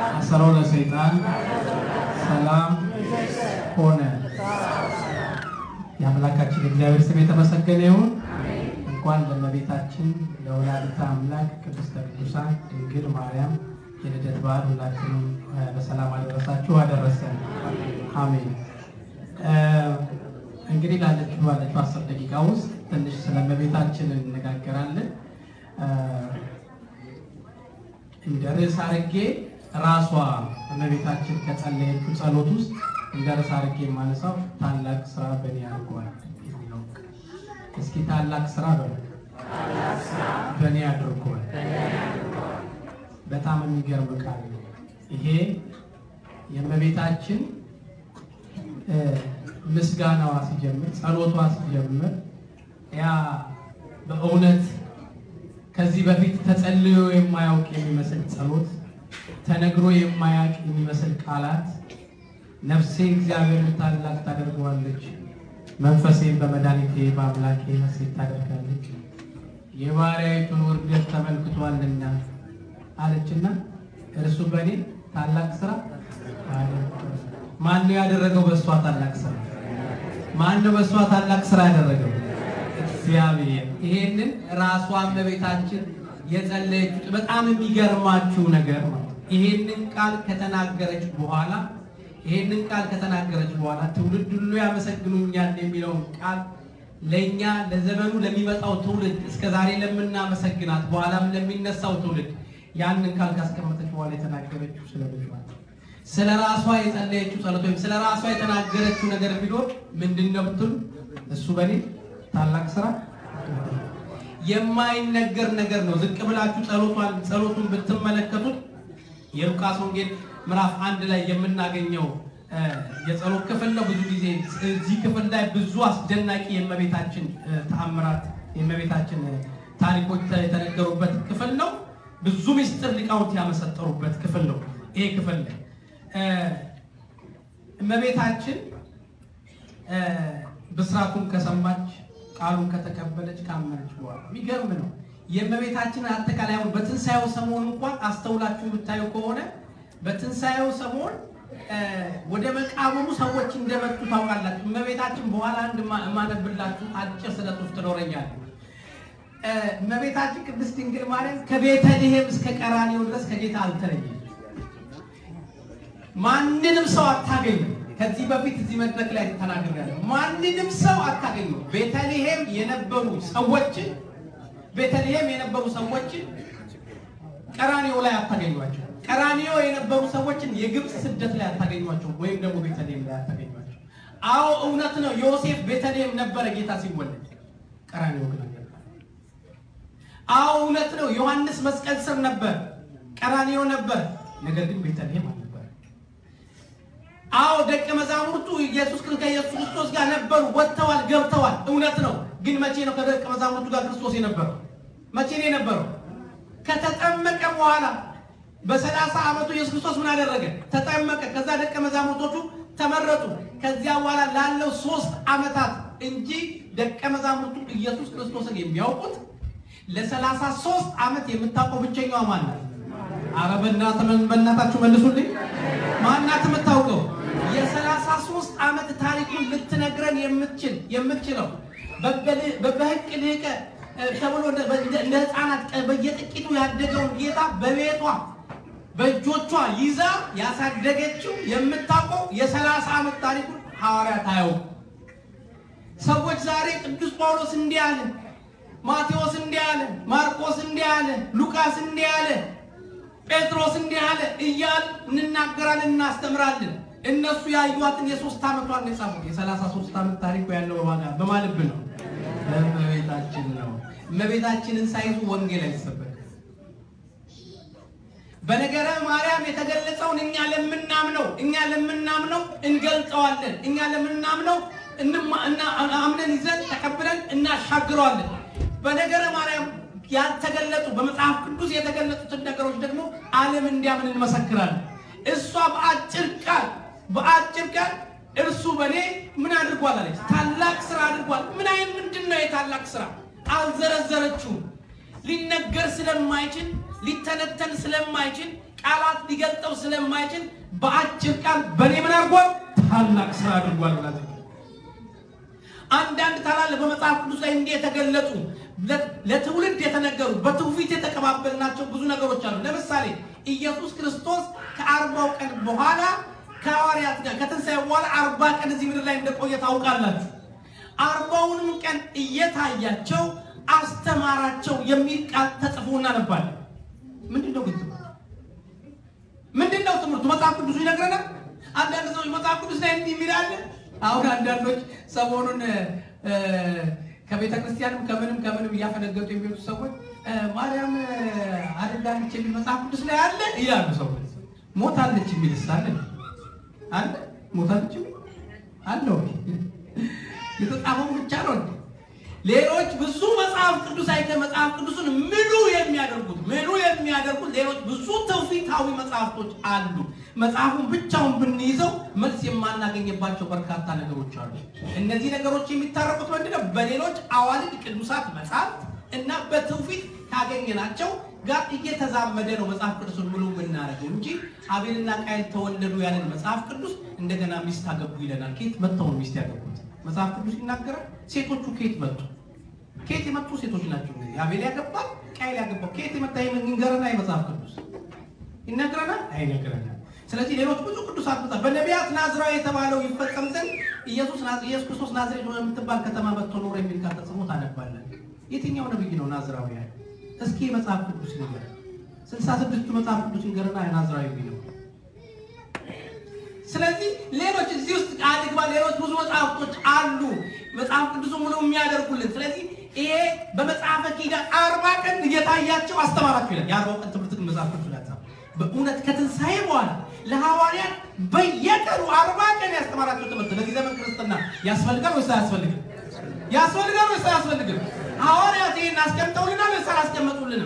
አሰሮ ለሰይጣን ሰላም ሆነ። የአምላካችን እግዚአብሔር ስም የተመሰገነ ይሁን። እንኳን ለእመቤታችን ለወላዲተ አምላክ ቅድስተ ቅዱሳን ድንግል ማርያም የልደት በዓል ሁላችንም በሰላም አደረሳችሁ አደረሰን። አሜን። እንግዲህ ላለችው ባለችው አስር ደቂቃ ውስጥ ትንሽ ስለ እመቤታችን እንነጋገራለን። እንደ ርዕስ አድርጌ ራሷ እመቤታችን ከጸለየችው ጸሎት ውስጥ እንደ ርዕስ አድርጌ የማነሳው ታላቅ ስራ በእኔ አድርጓል የሚለው እስኪ ታላቅ ስራ በ በእኔ አድርጓል። በጣም የሚገርም ቃል ነው ይሄ የእመቤታችን ምስጋናዋ ሲጀምር ጸሎቷ ሲጀምር ያ በእውነት ከዚህ በፊት ተጸልዮ የማያውቅ የሚመስል ጸሎት ተነግሮ የማያውቅ የሚመስል ቃላት ነፍሴ እግዚአብሔር ታላቅ ታደርገዋለች፣ መንፈሴን በመድኃኒቴ በአምላኬ ሐሴት ታደርጋለች፣ የባሪያይቱን ውርደት ተመልክቷልና አለችና እርሱ በእኔ ታላቅ ስራ ማን ነው ያደረገው? በእሷ ታላቅ ስራ ማን ነው በእሷ ታላቅ ስራ ያደረገው? እግዚአብሔር። ይሄንን ራሷ እመቤታችን የጸለየችው በጣም የሚገርማችሁ ነገር ነው። ይሄንን ቃል ከተናገረች በኋላ ይሄንን ቃል ከተናገረች በኋላ ትውልድ ሁሉ ያመሰግኑኛል የሚለውን ቃል ለእኛ ለዘመኑ ለሚመጣው ትውልድ እስከ ዛሬ ለምናመሰግናት በኋላም ለሚነሳው ትውልድ ያንን ቃል ካስቀመጠች በኋላ የተናገረችው ስለ ልጇ ስለ ራሷ የጸለየችው ጸሎት ወይም ስለ ራሷ የተናገረችው ነገር ቢኖር ምንድን ነው ብትሉ እሱ በእኔ ታላቅ ስራ የማይነገር ነገር ነው። ዝቅ ብላችሁ ጸሎቷን ጸሎቱን ብትመለከቱት የሉቃስ ወንጌል ምዕራፍ አንድ ላይ የምናገኘው የጸሎት ክፍል ነው። ብዙ ጊዜ እዚህ ክፍል ላይ ብዙ አስደናቂ የእመቤታችን ተአምራት የእመቤታችን ታሪኮች የተነገሩበት ክፍል ነው። ብዙ ምስጢር ሊቃውንት ያመሰጠሩበት ክፍል ነው። ይሄ ክፍል ላይ እመቤታችን ብስራቱን ከሰማች ቃሉን ከተቀበለች ካመነች በኋላ የሚገርም ነው። የእመቤታችን አጠቃላይ አሁን በትንሣኤው ሰሞን እንኳን አስተውላችሁ የምታዩ ከሆነ በትንሣኤው ሰሞን ወደ መቃብሩ ሰዎች እንደመጡ ታውቃላችሁ። እመቤታችን በኋላ አንድ የማነብላችሁ አጭር ስለት ውስጥ ትኖረኛለች። እመቤታችን ቅድስት ድንግል ማርያም ከቤተልሔም እስከ ቀራንዮ ድረስ ከጌታ አልተለየም። ማንንም ሰው አታገኙ። ከዚህ በፊት እዚህ መድረክ ላይ ተናግሬያለሁ። ማንንም ሰው አታገኙ። ቤተልሔም የነበሩ ሰዎችን ቤተልሔም የነበሩ ሰዎችን ቀራንዮ ላይ አታገኟቸው። ቀራንዮ የነበሩ ሰዎችን የግብፅ ስደት ላይ አታገኟቸው፣ ወይም ደግሞ ቤተልሔም ላይ አታገኟቸው። አዎ እውነት ነው። ዮሴፍ ቤተልሔም ነበረ ጌታ ሲወለድ፣ ቀራንዮ ግን አልነበረ። አዎ እውነት ነው። ዮሐንስ መስቀል ስር ነበር፣ ቀራንዮ ነበር፣ ነገር ግን ቤተልሔም አልነበረ። አዎ ደቀ መዛሙርቱ ኢየሱስ ከኢየሱስ ክርስቶስ ጋር ነበሩ፣ ወጥተዋል፣ ገብተዋል። እውነት ነው። ግን መቼ ነው ከደቀ መዛሙርቱ ጋር ክርስቶስ የነበረው? መቼ ነው የነበረው? ከተጠመቀ በኋላ በሰላሳ ዓመቱ ኢየሱስ ክርስቶስ ምን አደረገ? ተጠመቀ። ከዛ ደቀ መዛሙርቶቹ ተመረጡ። ከዚያ በኋላ ላለው ሶስት ዓመታት እንጂ ደቀ መዛሙርቱ ኢየሱስ ክርስቶስን የሚያውቁት ለሰላሳ ሶስት ዓመት የምታውቀው ብቸኛዋ ማን ናት? ኧረ በእናታችሁ መልሱልኝ። ማናት የምታውቀው? የሰላሳ ሶስት ዓመት ታሪኩን ልትነግረን የምትችል የምትችለው በህቅ ልቀ ተብሎ እንደ ህፃናት በየጥቂቱ ያደገውን ጌታ በቤቷ በእጆቿ ይዛ ያሳደገችው የምታውቀው የሰላሳ ዓመት ታሪኩን ሐዋርያት አያውቁ። ሰዎች ዛሬ ቅዱስ ጳውሎስ እንዲህ አለ፣ ማቴዎስ እንዲህ አለ፣ ማርቆስ እንዲህ አለ፣ ሉቃስ እንዲህ አለ፣ ጴጥሮስ እንዲህ አለ እያል እንናገራለን፣ እናስተምራለን። እነሱ ያዩዋትን የሶስት ዓመቷን የጻፉት የሰላሳ ሶስት ዓመት ታሪኩ ያለው በማጋ በማልብ ነው በእመቤታችን ነው። እመቤታችንን ሳይዙ ወንጌል አይሰበክም። በነገረ ማርያም የተገለጸውን እኛ ለምናምነው እኛ ለምናምነው እንገልጠዋለን። እኛ ለምናምነው አምነን ይዘን ተቀብለን እናሻግረዋለን። በነገረ ማርያም ያልተገለጡ በመጽሐፍ ቅዱስ የተገለጡትን ነገሮች ደግሞ ዓለም እንዲያምን እንመሰክራለን። እሷ በአጭር ቃል በአጭር ቃል እርሱ በእኔ ምን አድርጓል አለች? ታላቅ ስራ አድርጓል። ምን አይነት ምንድን ነው የታላቅ ስራ? አልዘረዘረችውም። ሊነገር ስለማይችል ሊተነተን ስለማይችል ቃላት ሊገልጠው ስለማይችል በአጭር ቃል በእኔ ምን አድርጓል? ታላቅ ስራ አድርጓል ብላ አንዳንድ ታላላቅ በመጽሐፍ ቅዱስ ላይ እንዲህ የተገለጹ ለትውልድ የተነገሩ በትውፊት የተቀባበልናቸው ብዙ ነገሮች አሉ። ለምሳሌ ኢየሱስ ክርስቶስ ከአርባው ቀን በኋላ ከሐዋርያት ጋር ከትንሣኤ በኋላ አርባ ቀን እዚህ ምድር ላይ እንደቆየ ታውቃላችሁ። አርባውንም ቀን እየታያቸው አስተማራቸው የሚል ቃል ተጽፎ እናነባለን። ምንድን ነው ግን ትምህርቱ? ምንድን ነው ትምህርቱ? መጽሐፍ ቅዱሱ ይነግረናል። አንዳንድ ሰዎች መጽሐፍ ቅዱስ ላይ እንዲህ የሚል አለ። አሁን አንዳንዶች ሰሞኑን ከቤተ ክርስቲያንም ከምንም ከምንም እያፈነገጡ የሚወጡ ሰዎች ማርያም አድጋለች የሚል መጽሐፍ ቅዱስ ላይ አለ ይላሉ። ሰዎች ሞታለች የሚል ሳለ አለ ሞታለች የሚል አለ ወይ? የተጻፈው ብቻ ነው እንዴ? ሌሎች ብዙ መጽሐፍ ቅዱስ አይተ መጽሐፍ ቅዱስን ምሉ የሚያደርጉት ምሉ የሚያደርጉት ሌሎች ብዙ ትውፊታዊ መጽሐፍቶች አሉ። መጽሐፉን ብቻውን ብንይዘው መልስ የማናገኝባቸው በርካታ ነገሮች አሉ። እነዚህ ነገሮች የሚታረቁት ምንድነው? በሌሎች አዋልድ ቅዱሳት መጽሐፍት እና በትውፊት ካገኘናቸው ጋር እየተዛመደ ነው መጽሐፍ ቅዱስን ሙሉ የምናደርገው እንጂ አቤልና ቃየል ተወለዱ ያለን መጽሐፍ ቅዱስ እንደገና ሚስት አገቡ ይለናል። ከየት መጥተው ነው ሚስት ያገቡት? መጽሐፍ ቅዱስ ይናገራል። ሴቶቹ ከየት መጡ? ከየት የመጡ ሴቶች ናቸው? እንግዲህ አቤል ያገባል፣ ቃየል ያገባው ከየት የመጣ ይንገረና የመጽሐፍ ቅዱስ ይነግረናል? አይነግረናል። ስለዚህ ሌሎች ብዙ ቅዱሳት መጽሐፍ በነቢያት ናዝራዊ የተባለው ይፈጸም ዘንድ ኢየሱስ ኢየሱስ ክርስቶስ ናዝሬት ወደ የምትባል ከተማ መጥቶ ኖረ የሚል ቃል ተጽፎ ታነባለን። የትኛው ነብይ ነው ናዝራዊ ያለ? እስኪ መጽሐፍ ቅዱስ ንገር። ስልሳ ስድስቱ መጽሐፍ ቅዱስ ንገርና ናዝራዊ ነው። ስለዚህ ሌሎች እዚህ ውስጥ አድግባ ሌሎች ብዙ መጽሐፍቶች አሉ መጽሐፍ ቅዱስ ሙሉ የሚያደርጉልን። ስለዚህ ይሄ በመጽሐፈ ኪዳን አርባ ቀን እየታያቸው አስተማራቸው ይላል። የአርባው ቀን ትምህርት ግን መጽሐፍ ቅዱስ ላይ በእውነት ከትንሣኤ በኋላ ለሐዋርያት በየቀኑ አርባ ቀን ያስተማራቸው ትምህርት ለዚህ ዘመን ክርስትና ያስፈልጋል ወይስ አያስፈልግም? ያስፈልጋል ወይስ አያስፈልግም? ሐዋርያት ይህን አስቀምጠውልናል ወይስ አላስቀመጡልንም?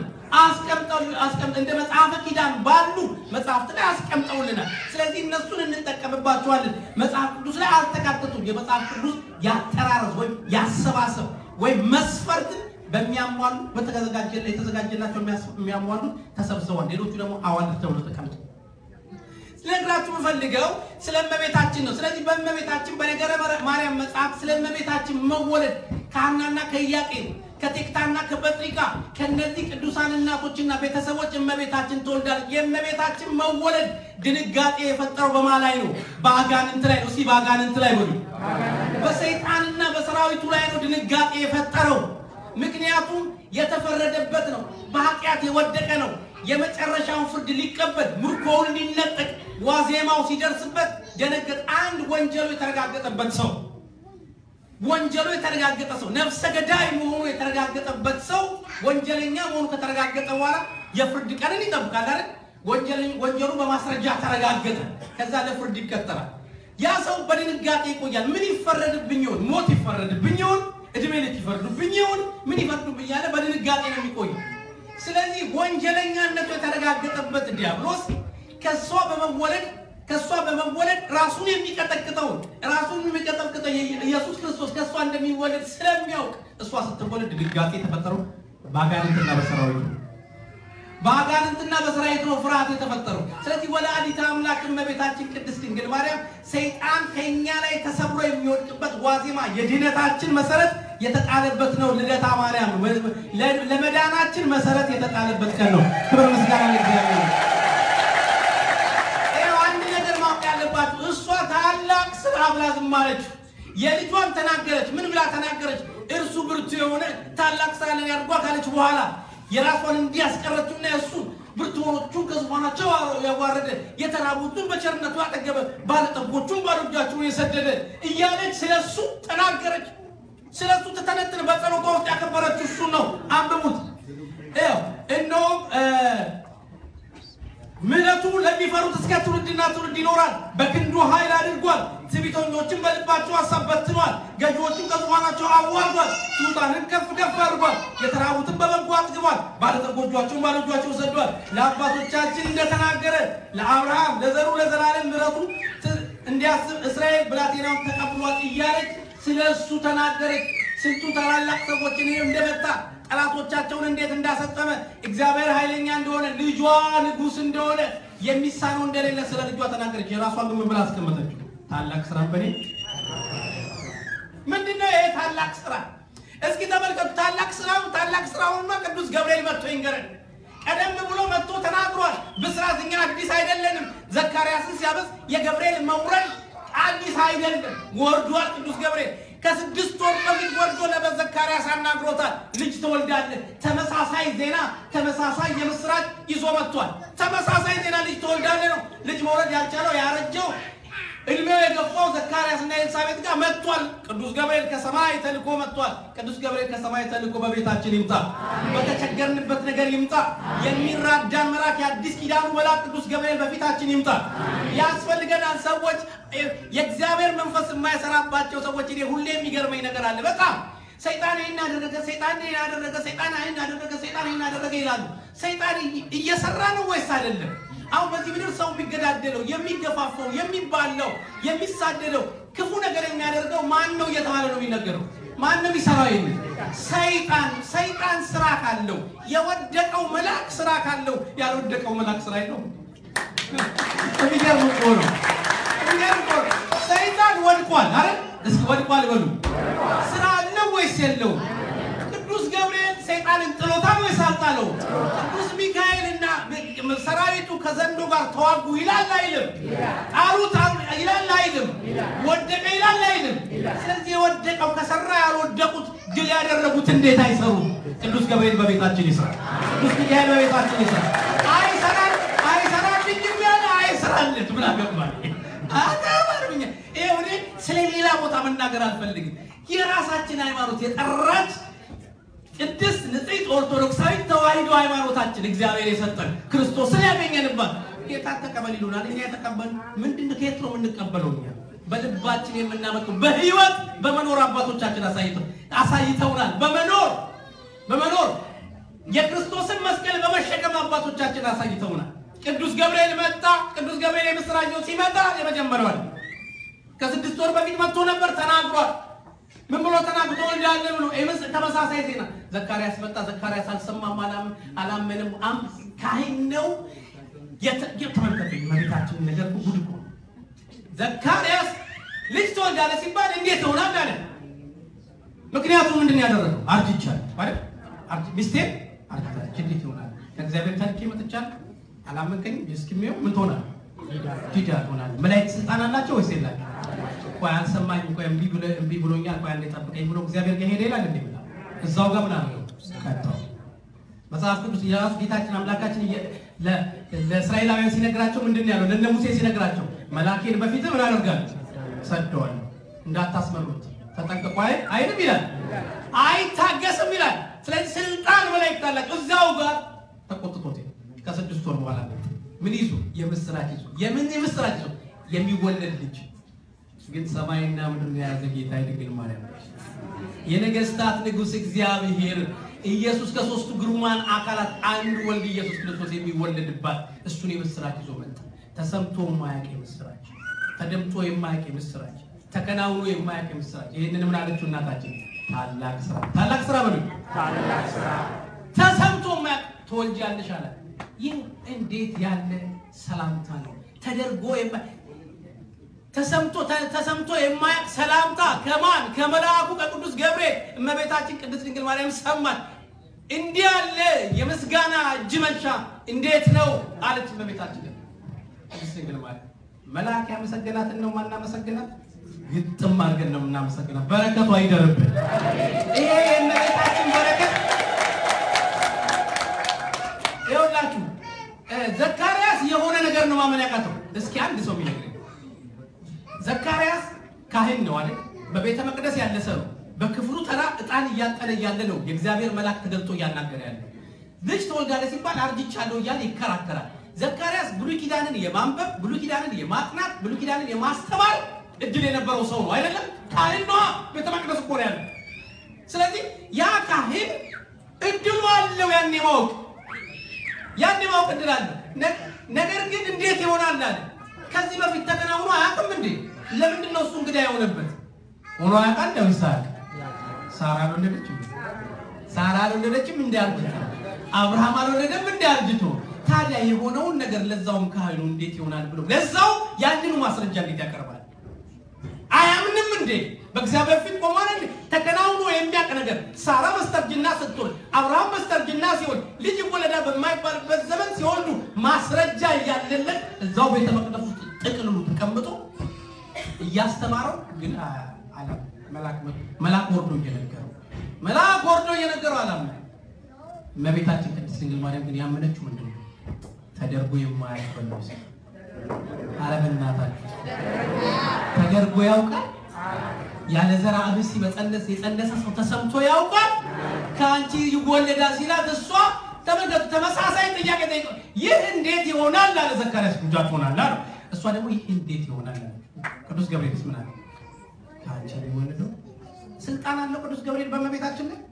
እንደ መጽሐፈ ኪዳን ባሉ መጽሐፍት ላይ አስቀምጠውልናል። ስለዚህ እነሱን እንጠቀምባቸዋለን። መጽሐፍ ቅዱስ ላይ አልተካተቱም። የመጽሐፍ ቅዱስ ያጠራረስ ወይም ያሰባሰብ ወይም መስፈርትን በሚያሟሉ የተዘጋጀላቸው የሚያሟሉ ተሰብስበዋል። ሌሎቹ ደግሞ አዋልድ ተብሎ ተቀምጠው ልነግራችሁ የምፈልገው ስለ እመቤታችን ነው። ስለዚህ በእመቤታችን በነገረ ማርያም መጽሐፍ ስለ እመቤታችን መወለድ ከሐናና ከኢያቄም ከቴክታና ከበጥሪቃ ከነዚህ ቅዱሳን እናቶችና ቤተሰቦች እመቤታችን ትወልዳለች። የእመቤታችን መወለድ ድንጋጤ የፈጠረው በማ ላይ ነው? በአጋንንት ላይ ነው። እስኪ በአጋንንት ላይ በሉ። በሰይጣንና በሰራዊቱ ላይ ነው ድንጋጤ የፈጠረው። ምክንያቱም የተፈረደበት ነው። በኃጢአት የወደቀ ነው። የመጨረሻውን ፍርድ ሊቀበል ምርኮውን ሊነጠቅ ዋዜማው ሲደርስበት ደነገጥ። አንድ ወንጀሉ የተረጋገጠበት ሰው ወንጀሉ የተረጋገጠ ሰው ነፍሰ ገዳይ መሆኑ የተረጋገጠበት ሰው ወንጀለኛ መሆኑ ከተረጋገጠ በኋላ የፍርድ ቀንን ይጠብቃል አይደል? ወንጀሉ በማስረጃ ተረጋገጠ። ከዛ ለፍርድ ይቀጠራል። ያ ሰው በድንጋጤ ይቆያል። ምን ይፈረድብኝ ይሆን? ሞት ይፈረድብኝ ይሆን? እድሜ ልክ ይፈርዱብኝ ይሆን? ምን ይፈርዱብኝ እያለ በድንጋጤ ነው የሚቆየው። ስለዚህ ወንጀለኛነቱ የተረጋገጠበት ዲያብሎስ ከእሷ በመወለድ ከእሷ በመወለድ ራሱን የሚቀጠቅጠውን ራሱን የሚቀጠቅጠው ኢየሱስ ክርስቶስ ከእሷ እንደሚወለድ ስለሚያውቅ እሷ ስትወለድ ድንጋጤ የተፈጠረው በአጋንንትና በሰራዊቱ በአጋንንትና በሰራዊቱ ነው ፍርሃት የተፈጠረው። ስለዚህ ወላዲተ አምላክ እመቤታችን ቅድስት ድንግል ማርያም ሰይጣን ከእኛ ላይ ተሰብሮ የሚወድቅበት ዋዜማ የድህነታችን መሰረት የተጣለበት ነው። ልደታ ማርያም ለመዳናችን መሰረት የተጣለበት ቀን ነው። ክብር ምስጋና ለእግዚአብሔር። አንድ ነገር ማወቅ ያለባችሁ እሷ ታላቅ ስራ ብላ ዝም አለች። የልጇን ተናገረች። ምን ብላ ተናገረች? እርሱ ብርቱ የሆነ ታላቅ ስራ ለን ያድርጓ ካለች በኋላ የራሷን እንዲያስቀረችና የእሱን ብርቱዎቹን ከዙፋናቸው ያዋረደ የተራቡትን በቸርነቱ ያጠገበ ባለጠጎቹን ባዶ እጃቸውን የሰደደ እያለች ስለ እሱ ተናገረች። ስለ እሱ ትተነትን በጸሎቷ ውስጥ ያከበረችው እሱ ነው። አንብቡት። እነሆ ምሕረቱ ለሚፈሩት እስከ ትውልድና ትውልድ ይኖራል። በክንዱ ኃይል አድርጓል። ትዕቢተኞችን በልባቸው ሀሳብ በትኗል። ገዢዎችን ከዙፋናቸው አዋርዷል። ትሑታንን ከፍ ከፍ አድርጓል። የተራቡትን በበጎ አጥግቧል። ባለጠጎቻቸውን ባዶ እጃቸውን ሰዷል። ለአባቶቻችን እንደተናገረ ለአብርሃም ለዘሩ ለዘላለም ምሕረቱ እንዲያስብ እስራኤል ብላቴናውን ተቀብሏል እያለች ስለ እሱ ተናገረች። ስንቱ ታላላቅ ሰዎችን ይህ እንደመጣ ጠላቶቻቸውን እንዴት እንዳሰጠመ እግዚአብሔር ኃይለኛ እንደሆነ ልጇ ንጉሥ እንደሆነ የሚሳነው እንደሌለ ስለ ልጇ ተናገረች። የራሷን ግን ምን ብላ አስቀመጠችው? ታላቅ ስራ በኔ ምንድነው ይሄ ታላቅ ስራ? እስኪ ተመልከቱ። ታላቅ ስራው ታላቅ ስራውማ ቅዱስ ገብርኤል መጥቶ ይንገረን። ቀደም ብሎ መጥቶ ተናግሯል። ብስራት እኛ አዲስ አይደለንም። ዘካርያስን ሲያበስ የገብርኤል መውረድ አዲስ አይደለም፣ ወርዷል። ቅዱስ ገብርኤል ከስድስት ወር በፊት ወርዶ ለዘካርያስ አናግሮታል። ልጅ ትወልዳለህ። ተመሳሳይ ዜና፣ ተመሳሳይ የምስራች ይዞ መጥቷል። ተመሳሳይ ዜና ልጅ ትወልዳለህ ነው። ልጅ መውለድ ያልቻለው ያረጀው እድሜው የገፋው ዘካርያስ እና ኤልሳቤጥ ጋር መጥቷል። ቅዱስ ገብርኤል ከሰማይ ተልኮ መጥቷል። ቅዱስ ገብርኤል ከሰማይ ተልኮ በቤታችን ይምጣ፣ በተቸገርንበት ነገር ይምጣ። የሚራዳን መልአክ የአዲስ ኪዳኑ መልአክ ቅዱስ ገብርኤል በፊታችን ይምጣ። ያስፈልገናል። ሰዎች የእግዚአብሔር መንፈስ የማይሰራባቸው ሰዎች እኔ ሁሌ የሚገርመኝ ነገር አለ። በጣም ሰይጣን ይህን አደረገ፣ ሰይጣን ይህን አደረገ፣ ሰይጣን ይህን አደረገ፣ ሰይጣን ይህን አደረገ ይላሉ። ሰይጣን እየሰራ ነው ወይስ አይደለም? አሁን በዚህ ምድር ሰው የሚገዳደለው የሚገፋፈው የሚባለው የሚሳደደው ክፉ ነገር የሚያደርገው ማን ነው እየተባለ ነው የሚነገረው። ማንም ይሰራው የለ ሰይጣን። ሰይጣን ስራ ካለው የወደቀው መልአክ ስራ ካለው ያልወደቀው መልአክ ስራ የለው። የሚገርም እኮ ነው። የሚገርም እኮ ነው። ሰይጣን ወድቋል። አረ እስኪ ወድቋል በሉ። ስራ አለው ወይስ የለውም? ቅዱስ ገብርኤል ሰይጣንን ጥሎታል ወይስ አልጣለው? ቅዱስ ሚካኤልና ሰራዊቱ ከዘንዶ ጋር ተዋጉ ይላል አይልም? ጣሉት ይላል አይልም? ወደቀ ይላል አይልም? ስለዚህ የወደቀው ከሰራ ያልወደቁት ድል ያደረጉት እንዴት አይሰሩም? ቅዱስ ገብርኤል በቤታችን ይስራ። ቅዱስ ሚካኤል በቤታችን ይስራ። አይሰራል አይሰራልኝም ያለ አይሰራለት ምን አገባል? አገባልኛ ይሄ ስለ ሌላ ቦታ መናገር አልፈልግም። የራሳችን ሃይማኖት የጠራች ቅድስት ንጽሕት ኦርቶዶክሳዊት ተዋሕዶ ሃይማኖታችን እግዚአብሔር የሰጠን ክርስቶስን ያገኘንባት ጌታ ተቀበል ይሉናል። እኛ የተቀበል ምንድን ከየት ነው የምንቀበለው? እኛ በልባችን የምናመጡ በህይወት በመኖር አባቶቻችን አሳይተው አሳይተውናል። በመኖር በመኖር የክርስቶስን መስቀል በመሸከም አባቶቻችን አሳይተውናል። ቅዱስ ገብርኤል መጣ። ቅዱስ ገብርኤል የምስራች ሲመጣ የመጀመሪያዋል ከስድስት ወር በፊት መጥቶ ነበር፣ ተናግሯል። ምን ብሎ ተናግሮ እንዳለ ብሎ ኤምስ ተመሳሳይ ዜና ዘካርያስ መጣ። ዘካርያስ አልሰማም፣ አላም አላመንም። አም ካህን ነው የተመልከተኝ መቤታችን ነገር ጉድ እኮ ዘካርያስ ልጅ ትወልዳለህ ሲባል እንዴት ይሆናል አለ። ምክንያቱም ምንድን ያደረገው አርጅቻለሁ ማለት አርጅ ሚስቴ አርጅታለች፣ እንዴት ይሆናል? ከእግዚአብሔር ታሪክ መጥቻለሁ፣ አላመንከኝም። እስኪሜው ምን ትሆናል? ዲዳ ትሆናለህ። መላእክት ስልጣን አላቸው ወይስ የላቸው? ቆይ አልሰማኝም፣ ቆይ እምቢ ብሎ እምቢ ብሎኛል፣ ቆይ አንዴ ጠብቀኝ ብሎ እግዚአብሔር ጋር ሄደ ይላል እንዴ? እዛው ጋር ምን አለው? ከተው መጽሐፍ ቅዱስ የራሱ ጌታችን አምላካችን ለእስራኤላውያን ሲነግራቸው ምንድን ነው ያለው? ለእነ ሙሴ ሲነግራቸው መላኬን በፊት ምን አደርጋለሁ? ሰደዋለሁ፣ እንዳታስመሩት ተጠንቀቁ አይልም ይላል፣ አይታገስም ይላል። ስለዚህ ስልጣን መላእክት አላቸው። እዛው ጋር ተቆጥቶት ከስድስት ወር በኋላ ምን ይዞ የምስራች ይዞ የምን የምስራች ይዞ የሚወለድ ልጅ ግን ሰማይና ምድር የያዘ ጌታ የድንግል ማርያም የነገስታት ንጉሥ እግዚአብሔር ኢየሱስ ከሶስቱ ግሩማን አካላት አንዱ ወልድ ኢየሱስ ክርስቶስ የሚወለድባት እሱን የምስራች ይዞ መጣ። ተሰምቶ የማያውቅ የምስራች፣ ተደምጦ የማያውቅ የምስራች፣ ተከናውኖ የማያውቅ የምስራች። ይህንን ምን አለችው እናታችን? ታላቅ ስራ ታላቅ ስራ በሉ ታላቅ ስራ ተሰምቶ የማያውቅ ትወልጃለሽ አላት። ይህ እንዴት ያለ ሰላምታ ነው! ተደርጎ ተሰምቶ ተሰምቶ የማያውቅ ሰላምታ ከማን ከመልአኩ ከቅዱስ ገብርኤል እመቤታችን ቅድስት ድንግል ማርያም ሰማት። እንዲህ ያለ የምስጋና እጅ መንሻ እንዴት ነው አለች እመቤታችን ቅድስት ድንግል ማርያም። መልአክ ያመሰገናትን ነው ማናመሰግናት? ግጥም አድርገን ነው የምናመሰግናት። በረከቱ አይደርብን። ይሄ የእመቤታችን በረከት ይኸውላችሁ ዘካርያስ የሆነ ነገር ነው ማመን ያቃተው። እስኪ አንድ ሰው የሚነግረኝ ዘካርያስ ካህን ነው አይደል? በቤተ መቅደስ ያለ ሰው በክፍሉ ተራ ዕጣን እያጠነ እያለ ነው የእግዚአብሔር መልአክ ተገልጦ እያናገረ ያለ። ልጅ ትወልዳለህ ሲባል አርጅቻለሁ እያለ ይከራከራል። ዘካርያስ ብሉይ ኪዳንን የማንበብ ብሉይ ኪዳንን የማጥናት ብሉይ ኪዳንን የማስተማር እድል የነበረው ሰው ነው አይደለም? ካህን ነዋ። ቤተ መቅደስ እኮ ነው ያለው። ስለዚህ ያ ካህን እድሉ አለው ያን የማወቅ ያን የማወቅ እድል አለ። ነገር ግን እንዴት ይሆናል አለ ከዚህ በፊት ተከናውኖ አያውቅም እንዴ? ለምንድን ነው እሱ እንግዳ የሆነበት? ሆኖ አያውቃል። ለምሳሌ ሳራ ወለደች። ሳራ አልወለደችም እንደ አርጅቶ፣ አብርሃም አልወለደም እንደ አርጅቶ። ታዲያ የሆነውን ነገር ለዛውም ካህኑ እንዴት ይሆናል ብሎ ለዛው ያንኑ ማስረጃ እንዴት ያቀርባል? አያምንም እንዴ? በእግዚአብሔር ፊት ቆሟል እንዴ? ተከናውኖ የሚያውቅ ነገር ሳራ በስተርጅና ስትወልድ አብርሃም በስተርጅና ሲወልድ ልጅ ወለዳ በማይባልበት ዘመን ሲወልዱ ማስረጃ እያለለት እዛው ቤተ መቅደስ ውስጥ ጥቅልሉ ተቀምጦ እያስተማረው ግን መልአክ ወርዶ እየነገረው መልአክ ወርዶ እየነገረው አላምነ እመቤታችን ቅድስት ድንግል ማርያም ግን ያመነችው ምንድን ነው? ተደርጎ የማያስበለው ሲ ኧረ በእናታችሁ ተደርጎ ያውቃል? ያለ ዘራ ብሲ በጸነስ የጸነሰ ሰው ተሰምቶ ያውቃል? ከአንቺ ይወለዳል ሲላት እሷ ተመልከቱ፣ ተመሳሳይ ጥያቄ ጠይቀ ይህ እንዴት ይሆናል አለ ዘካርያስ። ጉጃት ሆናል አለ። እሷ ደግሞ ይህ እንዴት ይሆናል አለ። ቅዱስ ገብርኤልስ ምን አለ? ከአንቺ የሚወለደው ስልጣን አለው ቅዱስ ገብርኤል በእመቤታችን ላይ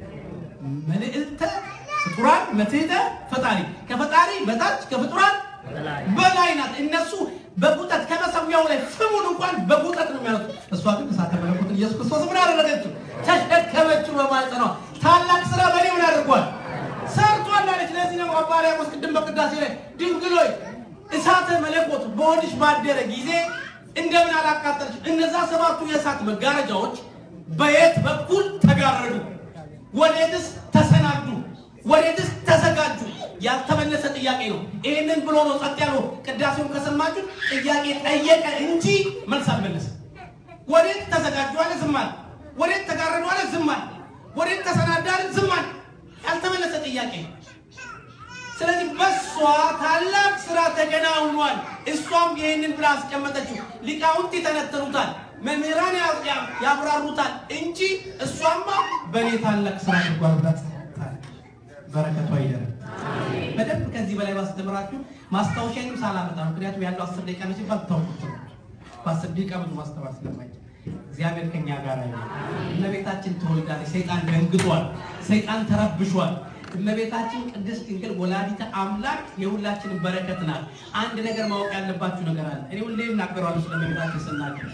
መልዕልተ ፍጡራን መትሕተ ፈጣሪ ከፈጣሪ በታች ከፍጡራን በላይ ናት። እነሱ በቁጠት ከመሰዊያው ላይ ፍሙን እንኳን በቁጠት ነው የሚያሉት። እሷ ግን እሳተ መለኮትን ኢየሱስ ክርስቶስ ምን አደረገችው? ተሸከመችው በማኅፀኗ። ታላቅ ስራ በእኔ ምን አድርጓል? ሰርቷል አለች። ለዚህ ነው አባ ሕርያቆስ ቅድም በቅዳሴ ላይ ድንግል ሆይ እሳተ መለኮት በሆድሽ ባደረ ጊዜ እንደምን አላቃጠለች? እነዛ ሰባቱ የእሳት መጋረጃዎች በየት በኩል ተጋረዱ? ወዴትስ ተሰናዱ? ወዴትስ ተዘጋጁ? ያልተመለሰ ጥያቄ ነው። ይህንን ብሎ ነው ጸጥ ያለው። ቅዳሴውን ከሰማችሁ ጥያቄ ጠየቀ እንጂ መልስ አልመለሰም። ወዴት ተዘጋጁ አለ፣ ዝም አለ። ወዴት ተጋረዱ አለ፣ ዝም አለ። ወዴት ተሰናዳ አለ፣ ዝም አለ። ያልተመለሰ ጥያቄ ነው። ስለዚህ በሷ ታላቅ ስራ ተከናውኗል። እሷም ይህንን ብላ አስቀመጠችው። ሊቃውንት ይተነተኑታል፣ መምህራን ያብራሩታል እንጂ እሷማ በእኔ ታላቅ ስራ አድርጓል ብላ በረከቷ ይደረ በደንብ ከዚህ በላይ ባስተምራችሁ ማስታወሻንም ሳላመጣ ምክንያቱም ያለው አስር ደቂቃ ነው ሲባል ታውቁት በአስር ደቂቃ ብዙ ማስተማር ስለማይችል እግዚአብሔር ከኛ ጋር ነው። እመቤታችን ተወልዳለች። ሰይጣን ደንግጧል። ሰይጣን ተረብሿል። እመቤታችን ቅድስት ድንግል ወላዲተ አምላክ የሁላችንን በረከት ናት። አንድ ነገር ማወቅ ያለባችሁ ነገር አለ። እኔ ሁሌ እናገራለሁ ስለ እመቤታችን ስናገር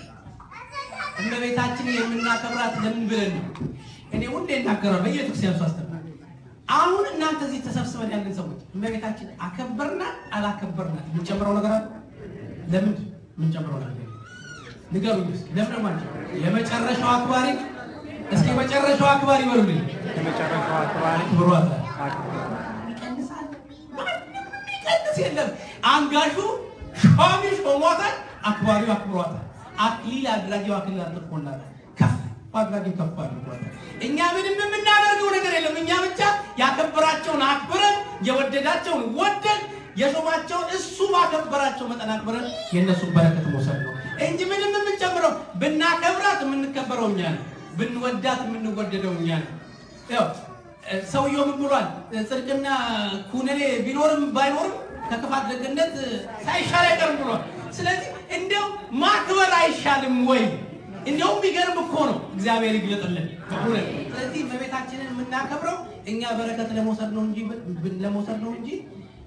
እመቤታችን የምናከብራት ለምን ብለን ነው? እኔ ሁሌ እናገራለሁ በየቤተክርስቲያኑ ሳስተምር አሁን እናንተ እዚህ ተሰብስበን ያለን ሰዎች እመቤታችን አከበርናት አላከበርናት የምንጨምረው ነገር አለ? ለምን የምንጨምረው ነገር ንገሩኝ። ለምን ማለት የመጨረሻው አክባሪ እስኪ መጨረሻው አክባሪ በሉልኝ። የመጨረሻው አክባሪ አክብሯታል። ይቀንሳል። ማንም ይቀንስ የለም። አንጋሹ ሿሚ ሾሟታል፣ አክባሪው አክብሯታል። አክሊል አድራጊው አክሊል አጥልቆላታል። ከፍ አድራጊው ከፍ አድርጓታል። እኛ ምንም የምናደርገው ነገር የለም። እኛ ብቻ ያከበራቸውን አክብረን የወደዳቸውን ወደን የሾማቸውን እሱ ባከበራቸው መጠን አክብረን የእነሱን በረከት መውሰድ ነው እንጂ ምንም የምንጨምረው ብናከብራት የምንከበረው እኛ ነው። ብንወዳት የምንወደደው እኛ ነው። ያው ሰውየው ምን ብሏል? ጽድቅና ኩነኔ ቢኖርም ባይኖርም ከክፋት ደግነት ሳይሻል አይቀርም ብሏል። ስለዚህ እንዲያው ማክበር አይሻልም ወይ? እንዲያውም ቢገርም እኮ ነው። እግዚአብሔር ይግለጥልን። እውነት። ስለዚህ እመቤታችንን የምናከብረው እኛ በረከት ለመውሰድ ነው እንጂ ለመውሰድ ነው እንጂ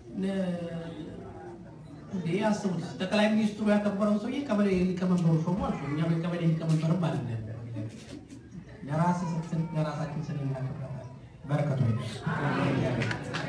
እንዴ አስቡት። ጠቅላይ ሚኒስትሩ ያከበረውን ሰውዬ ቀበሌ ሊቀመንበሩ ሾሙ አልኩ። እኛ በቀበሌ ሊቀመንበርም አይደለም። ለራስ ለራሳችን ስንናከብራለን በረከቱ